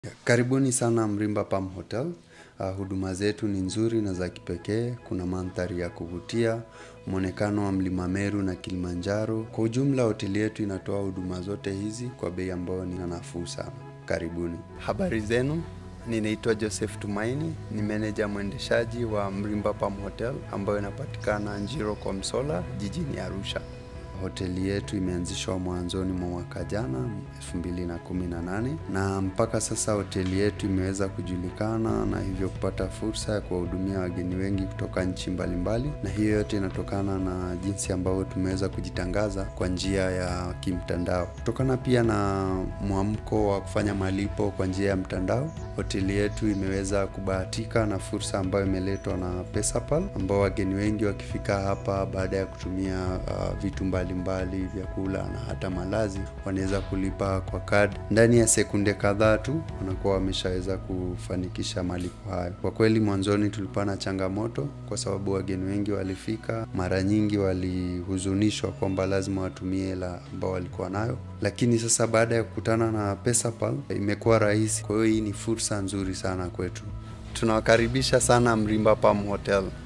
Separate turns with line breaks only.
Karibuni sana Mrimba Palm Hotel. Uh, huduma zetu ni nzuri na za kipekee. Kuna mandhari ya kuvutia, mwonekano wa mlima Meru na Kilimanjaro. Kwa ujumla, hoteli yetu inatoa huduma zote hizi kwa bei ambayo ni nafuu sana. Karibuni. Habari zenu, ninaitwa Joseph Tumaini, ni meneja mwendeshaji wa Mrimba Palm Hotel ambayo inapatikana Njiro kwa Msola, jijini Arusha. Hoteli yetu imeanzishwa mwanzoni mwa mwaka jana 2018 na mpaka sasa hoteli yetu imeweza kujulikana na hivyo kupata fursa ya kuwahudumia wageni wengi kutoka nchi mbalimbali, na hiyo yote inatokana na jinsi ambavyo tumeweza kujitangaza kwa njia ya kimtandao. Kutokana pia na mwamko wa kufanya malipo kwa njia ya mtandao, hoteli yetu imeweza kubahatika na fursa ambayo imeletwa na Pesapal, ambao wageni wengi wakifika hapa baada ya kutumia uh, vitu mbali mbalimbali vyakula na hata malazi wanaweza kulipa kwa kadi ndani ya sekunde kadhaa tu wanakuwa wameshaweza kufanikisha malipo hayo. Kwa kweli, mwanzoni tulikuwa na changamoto kwa sababu wageni wengi walifika, mara nyingi walihuzunishwa kwamba lazima watumie hela ambao walikuwa nayo, lakini sasa baada ya kukutana na Pesapal imekuwa rahisi. Kwa hiyo hii ni fursa nzuri sana kwetu. Tunawakaribisha sana Mrimba Palm Hotel.